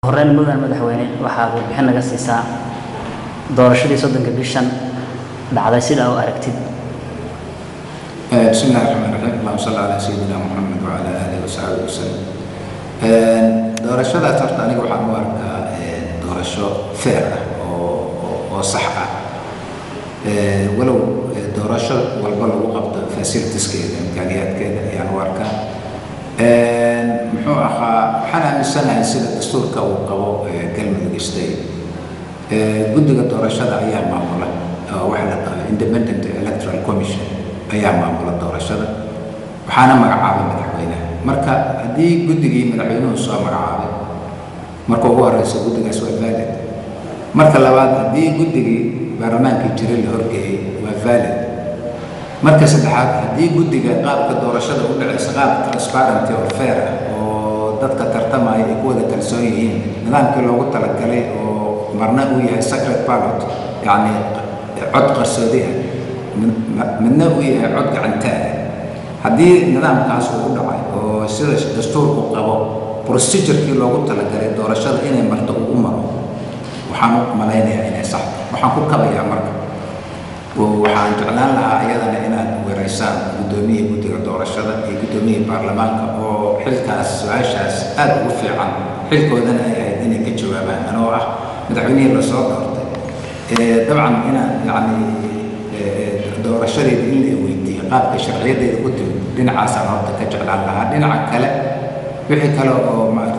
horeyn mudan madaxweyne waxaad warbixin naga siisaa doorashadii soddonka bishan dhacday sida u aragtid بسم الله الرحمن الرحيم اللهم صل على سيدنا محمد وعلى اله وصحبه وسلم doorashadaas horta aniga waxaan u arkaa doorasho fair ah oo oo- oo sax ah walow doorasho walba lagu qabto facilitieskeeda imkaaniyaadkeeda ayaan u arkaa muxuu ahaa waxaan aaminsanahay sida dastuurka uu qabo galmudug state guddiga doorashada ayaa maamula oo waxa la dhaho independent electoral commission ayaa maamula doorashada waxaana magacaabay madaxweynaha marka haddii guddigii madaxweynuhu soo magacaabay marka ugu horeysa guddigaas waa valid marka labaad haddii guddigii baarlamaankii jiray la horgeeyey waa valid marka saddexaad haddii guddiga qaabka doorashada u dhacaysa qaab transparent oo fair ah oo dadka tartamaya ay ku wada kalsoon yihiin nidaamkii loogu talagalay oo marna uu yahay secret ballot yacni cod qarsoodi ah mid- midna uu yahay cod gacantaada haddii nidaamkaas uu u dhacay oo sida dastuurku qabo procedurkii loogu talagalay doorashada inay marto uu u maro waxaan u malaynayaa inay sax tahay. waxaan ku kabayaa marka oo waxaan jeclaan lahaa iyadana inaad weeraysaan guddoomiya guddiga doorashada iyo guddoomiya baarlamaanka oo xilkaas su-aashaas aad ugu fiican xilkoodana ay ahayd inay ka jawaabaan anoo ah madaxweynihii lasoo doortay Eh, dabcan inaan yacni eh, doorashadeeda in la weydiiyo qaabka sharciyadeeda ku timid dhinacaasaan horta ka jeclaan lahaa dhinaca kale wixii kale oo maarata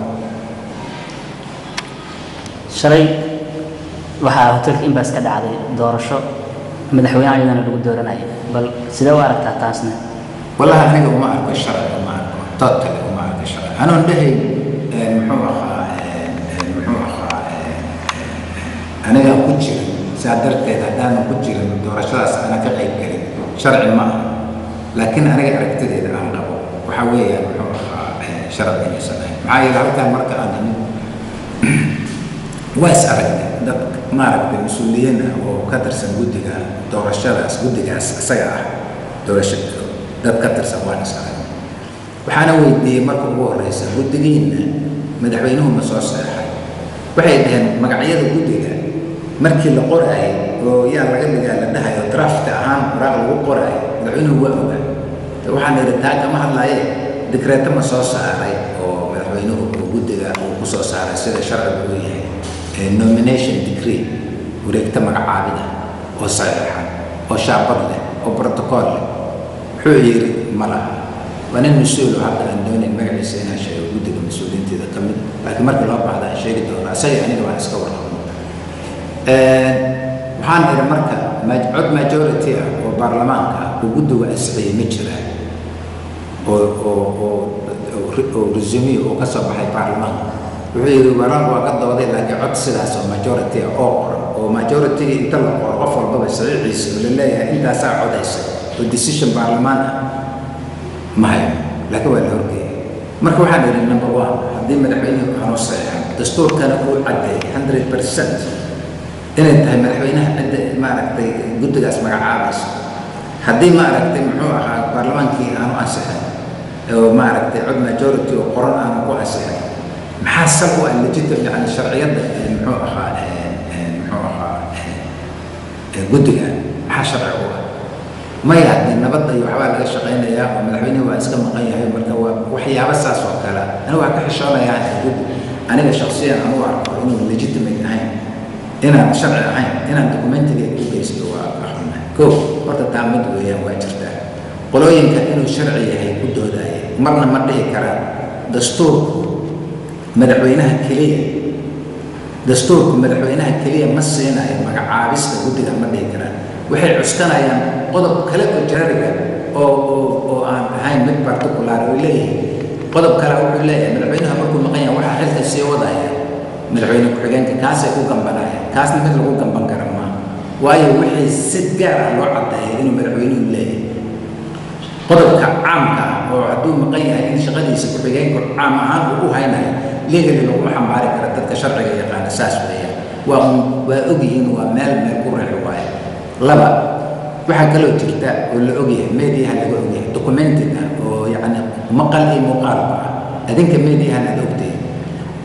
shalay waxaa hotelka imbas ka dhacday doorasho madaxweyne ayadana lagu dooranayay bal sidee u aragtaa taasna wallahi aniga uma arko sharci uma arko totally uma arko sharci anoon dhahay eh, muxuu ahaa eh, eh, muxuu ahaa eh, eh, aniga ku jirin saa darteed haddaanan ku jirin doorashadaas ana ka qayb gelin sharci ma aha laakiin aniga aragtideeda aan qabo waxaa weeyaan muxuu ahaa eh, sharci inaysan ahayn maxaa yeele halkaan marka aan imid waa is aragnay dad maaragtay mas-uuliyiin ah oo ka tirsan guddiga doorashadaas guddigaas isaga ah doorasha dad ka tirsan waan is aragnay waxaana weydiiyey marka ugu horeysa guddigiinna madaxweynuhu ma soo seexay waxay dhaheen magacyada guddiga markii la qoraayay oo yaa laga dhigaa la dhahayo draft ahaan waraaq lagu qoraayo madaxweynuhu waa ogaa waxaan idhi taa kama hadlaaye dikreeto ma soo saaray oo madaxweynuhu uu guddiga uu ku soo saaray sida sharcigu uu yahay ee nomination decree wareegta magacaabida oo saxiixan oo shaabad leh oo protocol leh wuxuu yidhi ma laha waa nin mas-uul oo hadda aan doonayn magaciisa inaan sheego guddiga mas-uuliyiinteeda ka mid laakiin markii loo baahda aan sheegi doona isaga aniga waan iska warqabno waxaan idhi marka ma- cod majority ah oo baarlamaanka ah oo guddigu ansixiyey ma jiraan oo oo oo oo ri- oo resume oo ka soo baxay baarlamaanka wuxuu yidhi waraaq waa ka dooday laakiin cod sidaas oo majority ah oo qoran oo majority inta la qoro qof walbaba saxiixiisa oo la leeyahay intaasaa codaysa oo decision baarlamaan ah ma hayo laakiin waa la horgeeyay marka waxaan idhi number one haddii madaxweynuhu aanu saxiixan dastuurkana uu caddeeyay hundred percent inay tahay madaxweynaha cidda maaragtay guddigaas magacaabayso haddii maaragtay muxuu ahaa baarlamaankii aanu ansixin oo maaragtay cod majority oo qoran aanu ku ansixin maxaa sal u ah legitim yani sharciyadda ee muxuu ahaa ee, ee, muxuu ahaa ee, ee, guddiga maxaa sharci u ah maya dee nabadda iyo waxbaa laga shaqaynayaa oo madaxweynuhu waa iska maqan yahay marka waa waxyaabo saas oo kale anigu waan ka xishoonayaa ee guddi aniga shaksiyan anugu arko inuu legitimate ahayn inaan sharci ahayn inaan dokumentiga u geysto waa axuna ko horta taa mid weeyaan waa jirtaa qolooyinka inuu sharci yahay ku doodaya marna ma dhihi karaan dastuurku madaxweynaha keliya dastuurku madaxweynaha keliya ma siinayo magacaabista guddiga ma dhihi karaan waxay cuskanayaan qodob kale oo jarariga oo oo oo aan ahayn mid particular oo leeyahay qodob kale wuxuu leeyahay madaxweynaha markuu maqan yahay waxaa xilka sii wadaya madaxweyne ku-xigeenka kaasay ku gambanaya kaasna mid lagu gamban kara maaha waayo wixii si gaar ah loo caddeeyay inuu madaxweynuhu leeyahay qodobka caamka ah oo hadduu maqan yahay in shaqadiisa ku-xigeenku caam ahaan uu u haynayo legally laguma xambaari kara dadka sharciga yaqaana saas weeyaan waa un waa ogyihiin waa meel meel ku reexi waaye laba waxaa kaloo jirta oo la ogyahay mediaha laga ogyahay documented ah oo yacni maqal iyo muuqaalba ah adinka mediahan aad ogtahay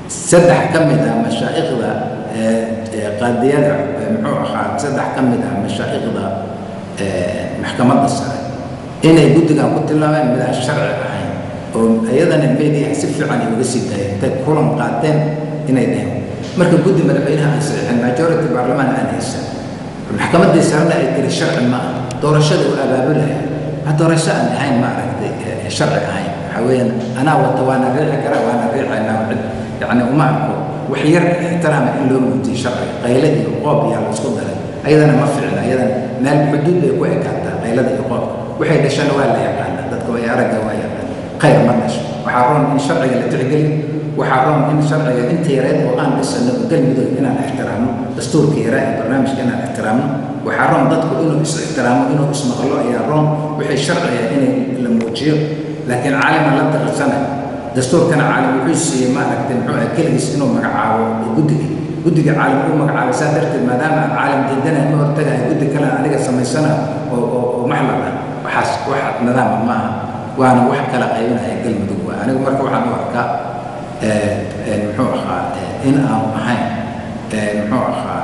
saddex ka mid ah mashaa'ikhda qaadiyada muxuu ahaa saddex ka mid ah mashaa'ikhda maxkamadda sare inay guddigan ku tilmaameen mid aan sharci ahayn oo iyadana media si fiican ay uga sii daayeen intay kulan qaateen inay dheheen marka guddi madaxweynaha aan saxiixin majority baarlamaan aan haysan maxkamaddii sarena ay tiri sharci ma ah doorashada u abaabulaya wax doorasho aan ahayn ma aragtay sharci ahayn waxaa weeyaan anaa wata waana riixi karaa waana riixaynaa cid yacni uma arko wax yar ixtiraama in loo muujiyo sharciga qayle iyo qoob yaa la isku daray ayadana ma ficna ayadana meel xuduud bay ku ekaataa qaylada iyo qoobka waxay dhashana waa la yaqaana dadka way aragga waa yaqaan khayr ma dhasho waxaa roon in sharciga la tixgeliyo waxaa roon in sharciga inta yareed oo aan dhisano oo galmudug inaan ixtiraamno dastuurka yaraa ee barnaamijka inaan ixtiraamno waxaa roon dadku inuu is ixtiraamo inuu ismaqlo ayaa roon wixii sharciga inay la muujiyo laakiin caaliman la taqasana dastuurkana caalim wuxuu siiyey maaragtay muxuu ah keligiis inuu magacaabo guddiga guddiga caalim uu magacaabay saa darteed maadaama aan caalim diidana ma hortagahay guddi kale aniga samaysana oo oo oo maxlal ah waxaas wax nidaama ma aha waana wax kala qaybinaya galmudug waa anigu marka waxaan u arkaa muxuu ahaa in aanu ahayn muxuu ahaa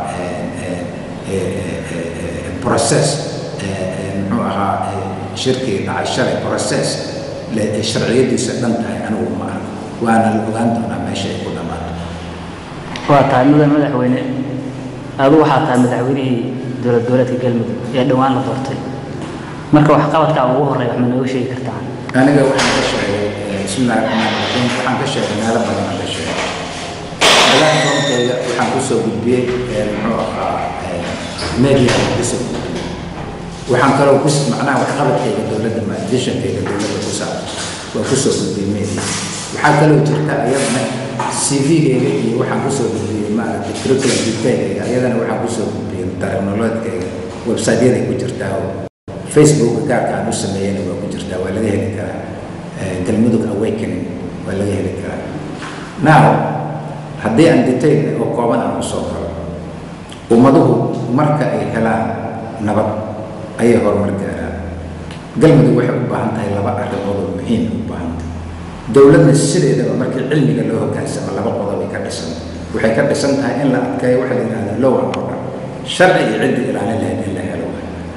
process muxuu ahaa shirkii dhacay shalay process sharciyadiisa dhan tahay anigu ma arko waana la ogaan doonaa meesha ay ku dhammaato waa tahay mudan madaxweyne adu waxaa tahay madaxweynihii dowlad goboleedka galmudug ee dhowaan la doortay marka waxqabadkaa ugu horreeya wax ma nooga sheegi kartaa aniga waxaan ka sheegay bismillahi raxmaan raxiim waxaan ka sheegay meelo badan aan ka sheegay platformkayga waxaan kusoo gudbiyey muxuu ahaa media kusoo gudbiyey waxaan kaloo kus macnaha waxqabadkayga dowladda visionkayga dowladda ku saabsan waa kusoo gudbiyey media waxaa kaloo jirta iyadana cv-gayga iyo waxaan kusoo gudbiyey maaragtay curriculum detailgayga iyadana waxaan kusoo gudbiyey technologkayga website-yaday ku jirtaa oo facebook gaarka aan u sameeyeyna waa ku jirtaa waa laga heli karaa galmudug awakening waa laga heli karaa now haddii aan detail oo kooban aan usoo galo ummaduhu marka ay helaan nabad ayay horumar gaaraan galmudug waxay u baahan tahay laba arrimood oo muhiim u baahan tahay dowladna sideedaba markii cilmiga loo hogaansamo laba qodob ay ka dhisan waxay ka dhisan tahay in la adkeeyo waxa la yidhahda low and order sharci iyo ciddi ilaalin lahayd in la helo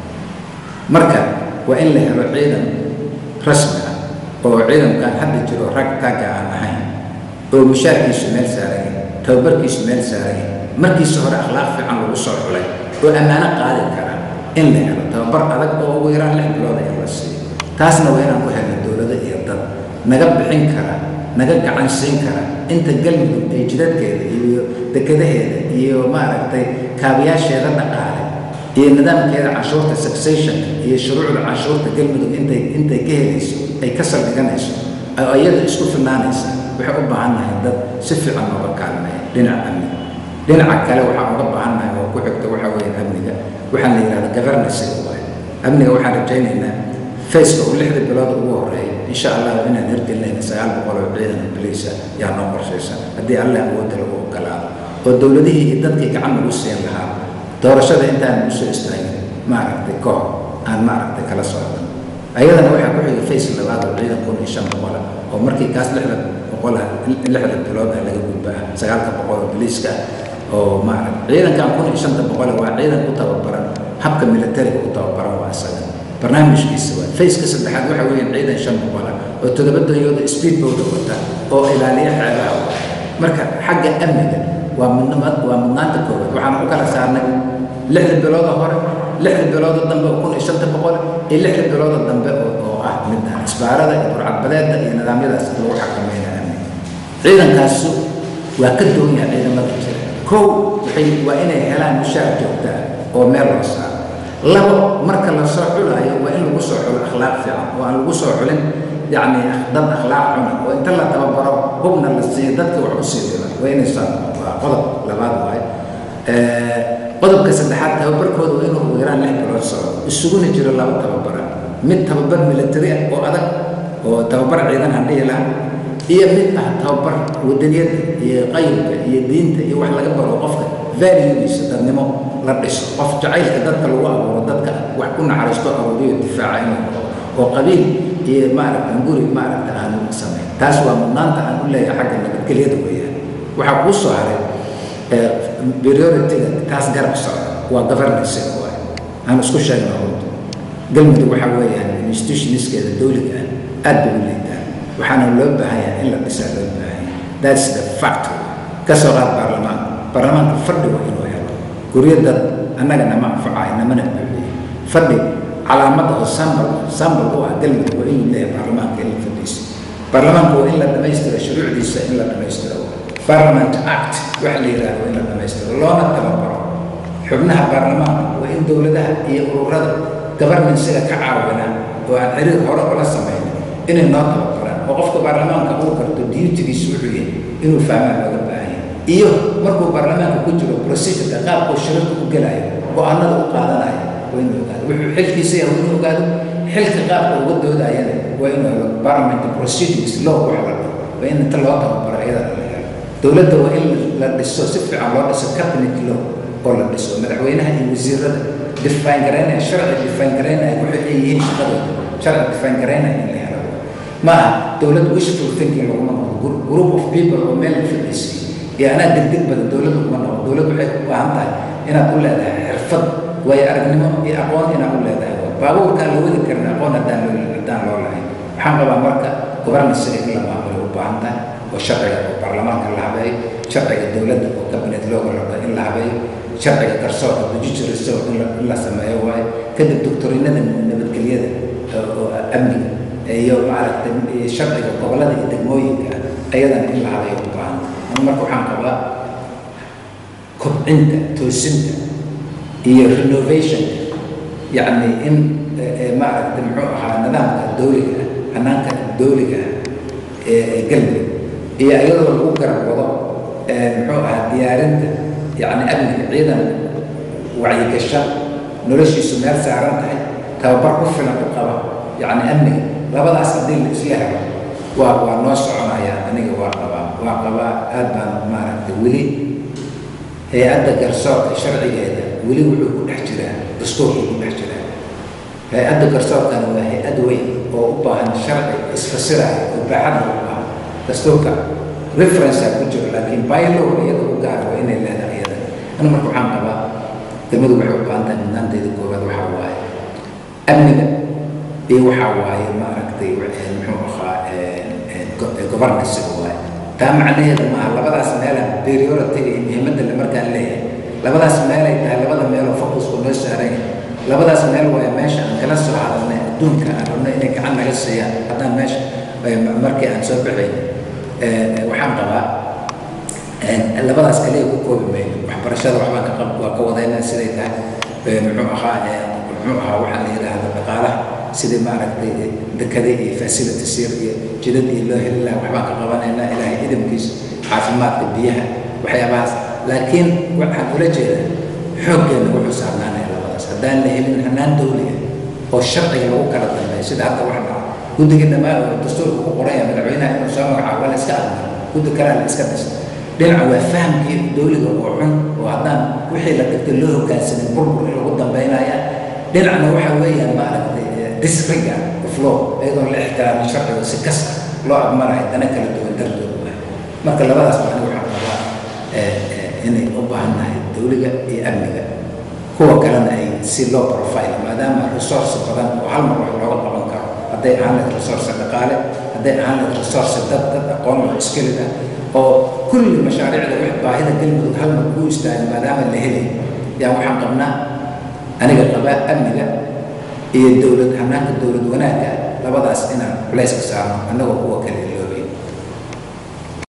marka waa in la helo ciidan rasmi ah oo ciidankan hadda jiro rag tagga aan ahayn oo mushaarkiisu meel saaraya tababarkiisu meel saaraya markiisa hore akhlaaq fiican lagu soo xulay oo ammaano qaadi kara in la helo tababar adag oo ugu yaraan lix bilooda in la siiyo taasna waa inaan u helno dowlado iyo dad naga bixin kara naga gacan siin kara inta galmudug ay jidadkeeda iyo dekadaheeda iyo maaragtay kaabayaasheeda dhaqaale iyo nidaamkeeda canshuurta successionka iyo shuruucda canshuurta galmudug intay intay ka helayso ay ka saldhiganayso oo iyada isku filnaanaysa waxay u baahan nahay dad si fiican nooga kaalmeeya dhinaca amniga dhinaca kale waxaan uga baahan nahay oo ku xigta waxaa weeye amniga waxaan la yidhahda governance waay amniga waxaan rajaynaynaa faceka oo lixda bilood ugu horeeya insha allah inaan hirgelinayna sagaal boqol oo ciidan oo boliisa yaa noo qorshaysan haddii allah awoodda lagu ogolaado oo dowladihii iyo dadkii gacan lagu siin lahaa doorashada intaan usoo istaagin maaragtay koox aan maaragtay kala socdan ayadana waxaa ku xigay face labaad oo ciidan kun iyo shan boqola oo markii kaas lixda boqola lixda bilood ah laga gudbaa sagaalka boqol oo boliiska oo maaragtay ciidankan kun iyo shanta boqola waa ciidan ku tababaran habka militariga u tababaran waa isaga barnaamijkiisa waa faceka saddexaad waxa weeyaan ciidan shan boqola oo toddoba danyooda speedbowda wata oo ilaaliya xeebaha marka xagga amniga waa mudnamad waa mudnaanta koowaad waxaan u kala saarnay lixda bilooda hore lixda bilooda dambe oo kun iyo shanta boqol iyo lixda bilooda dambe oo ah midda isbaarada iyo burcadbadeedda iyo nidaamyadaas lagu xakameynaya amniga ciidankaasu waa ka duwan yahay ciidamada jira kow waxay waa inay helaan mushaar joogta ah oo meel loo saaro labo marka la soo xulaayo waa in lagu soo xulo akhlaaq fiican oo aan lagu soo xulin yacni dad akhlaaq xuna oo inta la tababaro hubna la siiyo dadka wax u sii dila waa inay saa waa qodob labaad waaye qodobka saddexaad tababarkooda waa inuu ugu yaraan lix bilood socdo isuguna jiro laba tababara mid tababar military ah oo adag oo tababar ciidan aan dhihi lahaa iyo mid ah tababar wadaniyadda iyo qaybka iyo diinta iyo wax laga baro qofka valuediisa dadnimo la dhiso qof jacaylka dadka lagu abuuro dadka wax ku naxariisto abuuriyo difaaca inuu qabo oo qabiil iyo maaragta guri maaragta aanu samayn taas waa mudnaanta aan u leeyahay xagga nabadgelyada weeyaan waxaa kuu soo haray priority-ga taas garab socda waa governance waay aan isku sheegno runta galmudug waxaa weeyaan institutionskeeda dowliga ah aad bay u liitaan waxaana loo baahan yahay in la dhisaa loo baahan yahay that's the fact ka soo qaad baarlamaanka baarlamaanka fadhi waa inuu helo guryo dad annaga nama anfacayo namana buuxiyo fadhi calaamada oo sambal sambal u ah galmudug waa inuu leeyahay baarlamaanka in la fadhiiso baarlamaanka waa in la dhammaystiro shuruucdiisa in la dhammaystiro parliament act waxa la yidhahdo in la dhammaystiro loona tababaro xubnaha baarlamaanka waa in dowladaha iyo ururada governancega ka caawinaan oo aan xiriir hore ula samayn inay noo tababaraan oo qofka baarlamaanka uu garto duutigiisu wuxuu yahay inuu fahmaan looga baahan yahay iyo markuu baarlamaanka ku jiro procedureka qaabkuu shirarka u gelayo go-aanada u qaadanayo waa inuu ogaado wuxuu xilkiisa yahay waa inuu ogaado xilka qaabka uga doodayana waa inuu helo parliament proceedings law wax la dhaho waa in inta loo tababaro iyada la helo dowladda waa in la dhiso si fiican loo dhiso cabinet law oo la dhiso madaxweynaha iyo wasiirada define garaynaya sharci define garaynaya waxay ay yihiin shaqadooda sharci define garaynaya in la helo ma aha dowlad wishful thinking laguma noqdo group of people oo meel la fadhiisay iyo anaa degdeg badan dowladda kuma noqdo dowlad waxay u baahan tahay inaad u leedahay xirfad waayo aragnimo iyo aqoon inaad u leedahay baabuurkaan la wadi karin aqoon haddaan loo haddaan loo lahayn waxaan qabaa marka governancega in la maamulo u baahan tahay oo sharciga oo baarlamaanka la habeeyo sharciga dowladda oo cabinet looga rabo in la habeeyo sharciga garsoorka judicial restore in la in la sameeyo waayo kadib doctorinada nabadgelyada oo amniga iyo maaragtay sharciga gobollada iyo degmooyinka ayadana in la habeeyo u baahan tahay marka waxaan qabaa kobcinta toosinta iyo renovationka yacni in maaragtay muxuu ahaa nidaamka dowliga ah hanaanka dowliga ah ee galmudug iyo iyadoo lagu garab wado muxuu ahaa diyaarinta yacni amniga ciidan wacyigasha noloshiisu meel saaran tahay tababar ku filan u qaba yacni amniga labadaas haddii la isla helo waa waa noo soconayaan aniga waa qabaa waa qabaa aad baan maaragtay weli hay-adda garsoorka sharcigeeda weli wuxuu ku dhex jiraa dastuurka ku dhex jiraa hay-adda garsoorkana waa hay-ad weyn oo u baahan sharci isfasiraya oo baaxadna u baahan dastuurka referencea ku jiro laakiin bylow iyada u gaar waa inay leedahay iyada anu marka waxaan qabaa degmadu waxay u baahan tahay mudnaanteeda koowaad waxaa waaye amniga iyo waxaa waaye maaragtay muxuu ahaa governansiga waaye taa macnaheedu maaha labadaas meela priority-ga iyo muhiimadda le markaan leeyahay labadaas meelay tahay labada meeloo focusku noo saaran yahay labadaas meel waaye meesha aan kala soo hadalnay adduunka aan rabno inay gacan naga siiyaan haddaan meesha markii aan soo baxayn waxaan qabaa labadaas kaliya ku koobi mayno waxbarashada waxbaan ka qab waa ka wadaynaa siday tahay muxuu ahaa muxuu ahaa waxaa la yidhaahda dhaqaalaha sidii maaragtay dekada iyo facilities yar iyo jidad iyo loo heli lahaa waxbaan ka qabanaynaa ilaahay idamkiisa caafimaadka biyaha waxyaabahaas laakiin waxaan ula jeedaa xooggeena wuxuu saarnaanaya labadaas haddaan la helin hanaan dowliga oo sharciga lagu kala dambeeyo sida hadda wax dhaca guddigii dhammaan oo dastuurka ku qoranya madaxweynaha inuu soo magacaabo la iska admaro guddi kalea la iska dhisa dhinaca waa fahamkii dowliga oo xun oo haddaan wixii la dhigtay loo hogaansanin burbur in lagu dambeynaya dhinacna waxa weeyaan maaragtay disregard of law iyadoo la ixtiraamin sharciga si kasta loo agmarayo dana kala duwan dartood waay marka labadaas baa aniga waxaan qabaa inay u baahan tahay dowliga iyo amniga kuwa kalena ay si loo profile maadaama resource badan oo hal mar wax looga qaban karo hadday ahaan lahayd resource dhaqaale hadday ahaan lahayd resource dad dad aqoon loo iskilid ah oo kulli mashaariicda wax baahida galmudug hal mar kuu istaagan maadaama la helay yaa waxaan qabnaa aniga qabaa amniga iyo dowlad hanaanka dowlad wanaagga labadaas inaan culayska saarno annagoo kuwa kale